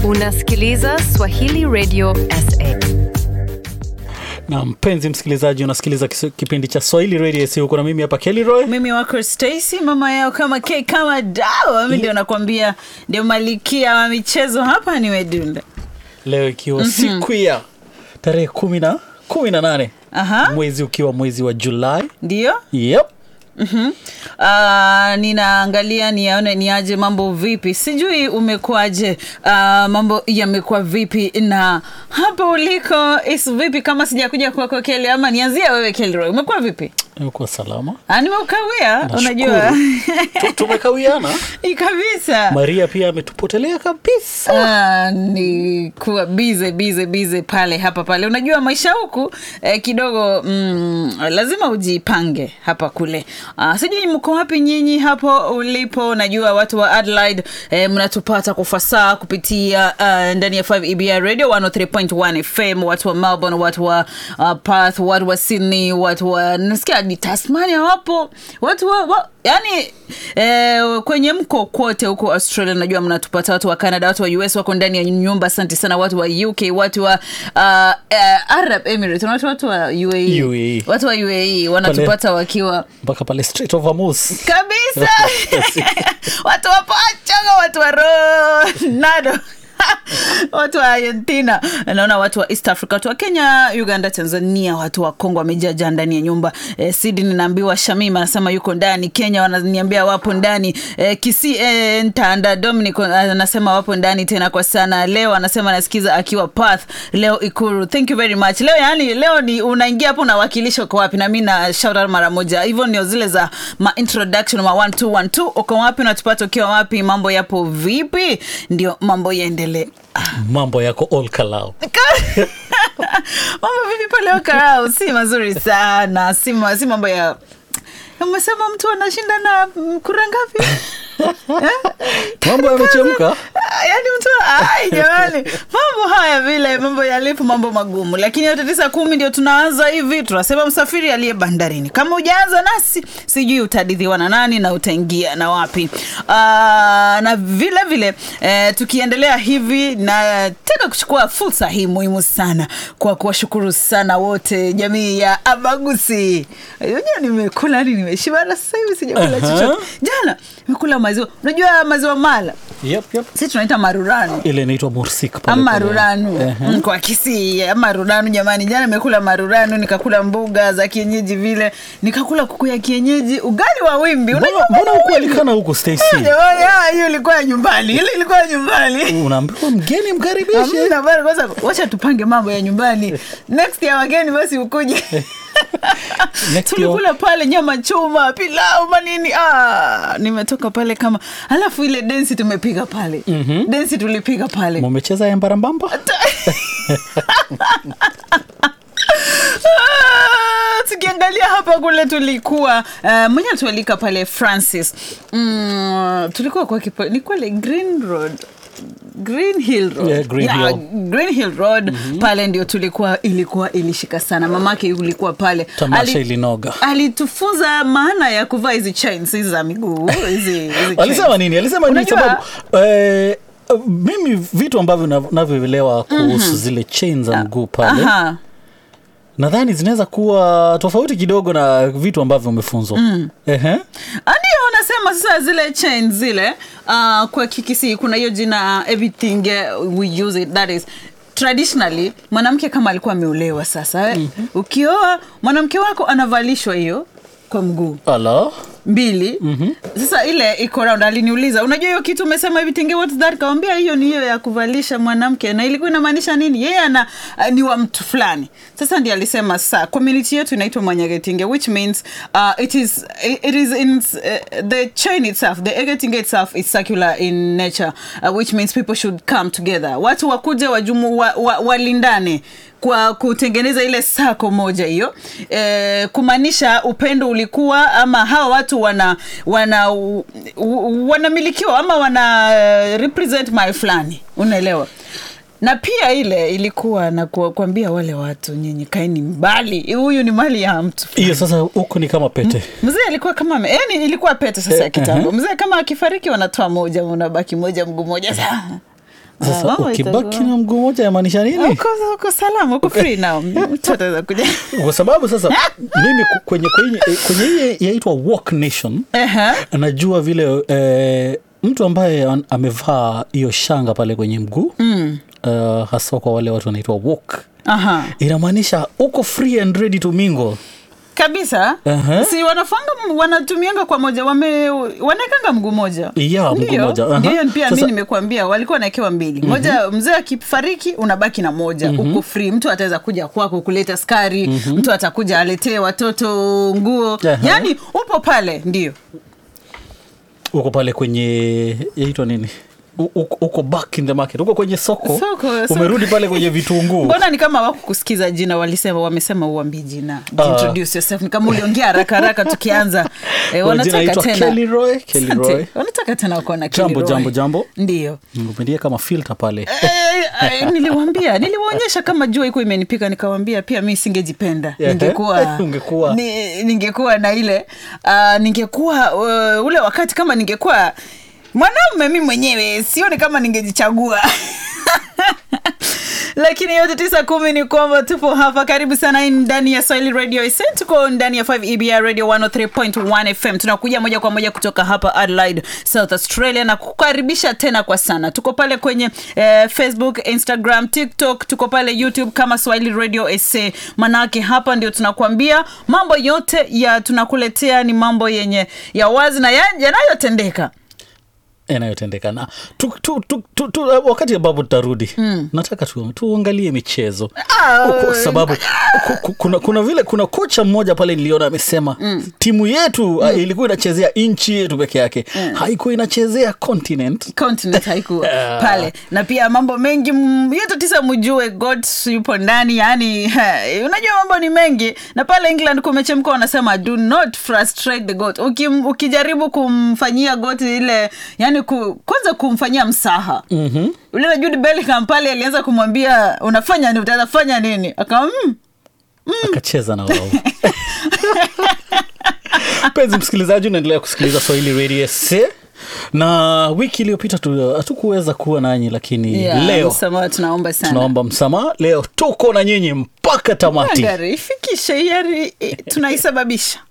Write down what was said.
Unasikiliza Swahili Radio SA. na mpenzi msikilizaji unasikiliza kis- kipindi cha swahili radio si huko na mimi hapa Kelly Roy mimi wako Stacy, mama yao kama ke kama dawa. Mimi ndio nakwambia, ndio malikia wa michezo hapa, nimedunda. leo ikiwa siku ya tarehe kumi na kumi na nane Aha, mwezi ukiwa mwezi wa julai ndio yep. Mhm. Ah, ninaangalia niaone niaje mambo vipi sijui umekuaje uh, mambo yamekuwa vipi na hapa uliko is vipi kama sijakuja kwako keli ama nianzia wewe kelroy umekuwa vipi imekuwa salama Ah, nimeukawia Nashukuru. unajua Tu- tumekawiana Ii kabisa maria pia ametupotelea kabisa Ah, ni kuwa bize bize bize pale hapa pale unajua maisha huku eh, kidogo mm, lazima ujipange hapa kule ah, sijui mko wapi nyinyi hapo ulipo najua watu wa adelaide eh, mnatupata kwa fasaha kupitia uh, ndani ya 5 ebr radio 103.1 fm watu wa melbourne watu wa uh, perth watu wa sydney watu wa nasikia ni tasmania wapo watu wa, wa yani eh, kwenye mko kote huko australia najua mnatupata watu wa canada watu wa us wako ndani ya nyumba asante sana watu wa uk watu wa uh, uh, arab emirates watu, watu wa uae UAE. watu wa uae wanatupata wakiwa mpaka pale Strait of Hormuz kabisa watu wa pachanga watu wa ronado watu wa argentina naona watu wa east africa watu wa kenya uganda tanzania watu wa kongo wamejaja ndani ya nyumba eh, sydney naambiwa shamim anasema yuko ndani kenya wananiambia wapo ndani eh, kisi eh, ntanda dominic anasema wapo ndani tena kwa sana leo anasema anasikiza akiwa path leo ikuru thank you very much leo yani leo ni unaingia hapo unawakilisha uko wapi na mi na shout out mara moja hivyo ndio zile za ma introduction ma 1212 uko wapi unatupata ukiwa wapi mambo yapo vipi ndio mambo yaendelee mambo yako all kalau mambo vipi pale Okarau? si mazuri sana si, ma, si mambo ya umesema mtu anashinda na mm, kura ngapi mambo yamechemka Ah, yaani mtu ai jamani mambo haya vile mambo yalipo mambo magumu lakini yote tisa kumi ndio tunaanza hivi tunasema msafiri aliye bandarini kama ujaanza nasi sijui utadidhiwa na nani na utaingia na wapi Aa, na vile vile eh, tukiendelea hivi na tena kuchukua fursa hii muhimu sana kwa kuwashukuru sana wote jamii ya abagusi unajua nimekula ni nimeshiba na sasa hivi sijakula Aha. chochote jana nimekula maziwa unajua maziwa mala yep, yep. si tunaita maruranu ile inaitwa mursik pale ama pale. maruranu Ehe. mm, kwa kisii ama maruranu jamani jana nimekula maruranu nikakula mbuga za kienyeji vile nikakula kuku ya kienyeji ugali wa wimbi mbona Unajua mbona ugali wa wimbi? ukualikana huku Stacy Jamani, ah, hiyo ilikuwa ya nyumbani ile ilikuwa ya nyumbani unaambiwa mgeni mkaribishe Hamna bado, kwanza wacha tupange mambo ya nyumbani next ya wageni basi ukuje Next tulikula pale nyama choma pilau manini ah, nimetoka pale kama alafu ile densi tumepiga pale mm-hmm. densi tulipiga pale mumecheza ya mbarambamba Ah, tukiangalia hapa kule tulikuwa uh, mwenye tualika pale francis mm, tulikuwa kwa kipo ni kwale green road green hill road Yeah, Green Hill. green hill road mm-hmm. pale ndio tulikuwa ilikuwa ilishika sana mamake ulikuwa pale Tamasha ilinoga. alitufunza maana ya kuvaa hizi chains hizi za miguu hizi hizi alisema chains. nini alisema nini Unajua- sababu eh, mimi vitu ambavyo nav- navyoelewa kuhusu zile chain za mguu pale Aha. nadhani zinaweza kuwa tofauti kidogo na vitu ambavyo umefunzwa mm. ndio wanasema sasa zile chain zile uh, kwa kikisi kuna hiyo jina uh, everything uh, we use it that is traditionally mwanamke kama alikuwa ameolewa sasa eh, mm-hmm. ukioa mwanamke wako anavalishwa hiyo kwa mguu ala mbili mm-hmm. sasa ile iko round aliniuliza unajua hiyo kitu umesema everything what's that kawambia hiyo ni hiyo ya kuvalisha mwanamke na ilikuwa inamaanisha nini yeye ana uh, ni wa mtu fulani sasa ndi alisema sa community yetu inaitwa mwanyagetinge which means uh, it is it is in uh, the chain itself the egetinge itself is circular in nature uh, which means people should come together watu wakuje wajumu wa, wa, walindane kwa kutengeneza ile sako moja hiyo e, kumaanisha upendo ulikuwa ama hawa watu wana wana u- u- wanamilikiwa ama wana eh, represent my fulani unaelewa na pia ile ilikuwa na ku- kuambia wale watu nyinyi kaeni mbali huyu ni mali ya mtu hiyo sasa huko ni kama pete mzee alikuwa kama ame- yani ilikuwa pete sasa ya kitambo mzee kama akifariki wanatoa moja unabaki moja mguu moja Sa- Ah, sasa mambo ukibaki itakuwa- na mguu moja yamaanisha nini uko uko salama uko free now mtu ataweza kuja kwa sababu sasa mimi ku- kwenye kwenye kwenye hii yaitwa walk nation Ehe. najua vile eh, mtu ambaye an- amevaa hiyo shanga pale kwenye mguu mm. uh, hasa kwa wale watu wanaitwa walk Aha. inamaanisha uko free and ready to mingle kabisa Aha. si wanafanga wanatumianga kwa moja wame wanaekanga mguu moja Yeah, mguu Ndio. moja, aha. Ndio, pia mi Sasa- nimekuambia walikuwa wanaekewa mbili moja mzee akifariki unabaki na moja uko free mtu ataweza kuja kwako kuleta skari mtu atakuja aletee watoto nguo Aha. yaani upo pale ndio uko pale kwenye yaitwa nini U- uko uko back in the market uko kwenye soko, Soko, soko. umerudi pale kwenye vitunguu mbona ni kama wakukusikiza jina walisema wamesema uambi jina Ah. introduce yourself ni kama uliongea haraka haraka tukianza e, Kwa jina wanataka naitwa tena Kelly Roy, Kelly Asante. Roy. wanataka tena kuona Jambo, jambo, jambo. ndio umedia kama filter pale Eh, eh, niliwambia niliwaonyesha kama jua iko imenipika nikawambia pia mi singejipenda Yeah. ningekuwa Ungekuwa. ni, ningekuwa na ile uh, ningekuwa uh, ule wakati kama ningekuwa mwanaume mi mwenyewe sioni kama ningejichagua lakini yote tisa kumi ni kwamba tupo hapa karibu sana ndani ya swahili radio SN. tuko ndani ya 5 ebr radio 103.1 fm tunakuja moja kwa moja kutoka hapa adelaide south australia na kukaribisha tena kwa sana tuko pale kwenye eh, facebook instagram tiktok tuko pale youtube kama swahili radio sa manake hapa ndio tunakuambia mambo yote ya tunakuletea ni mambo yenye ya wazi na ya- yanayotendeka yanayotendeka na tu, tu, tu, tu, tu, wakati ambapo tutarudi mm. nataka tu, tuangalie michezo Ah, kwa sababu ku- ku- kuna, kuna vile kuna kocha mmoja pale niliona amesema mm. timu yetu mm. ilikuwa inachezea nchi yetu peke yake mm. haikuwa inachezea continent continent haikuwa Ah. pale na pia mambo mengi mm, yote tisa mjue god yupo ndani yani unajua mambo ni mengi na pale england kumechemka wanasema do not frustrate the god Uki, ukijaribu kumfanyia got ile yani ku, kwanza kumfanyia msaha mm-hmm. ule na Jude Bellingham pale alianza kumwambia unafanya nini utaweza fanya nini akawa mm, akacheza na wao mpenzi msikilizaji unaendelea kusikiliza swahili radio sa na wiki iliyopita tu- hatukuweza kuwa nanyi lakini yeah, leo msamaha tunaomba sana tunaomba msamaha leo tuko na nyinyi mpaka tamati Gari, ifikishe yari tunaisababisha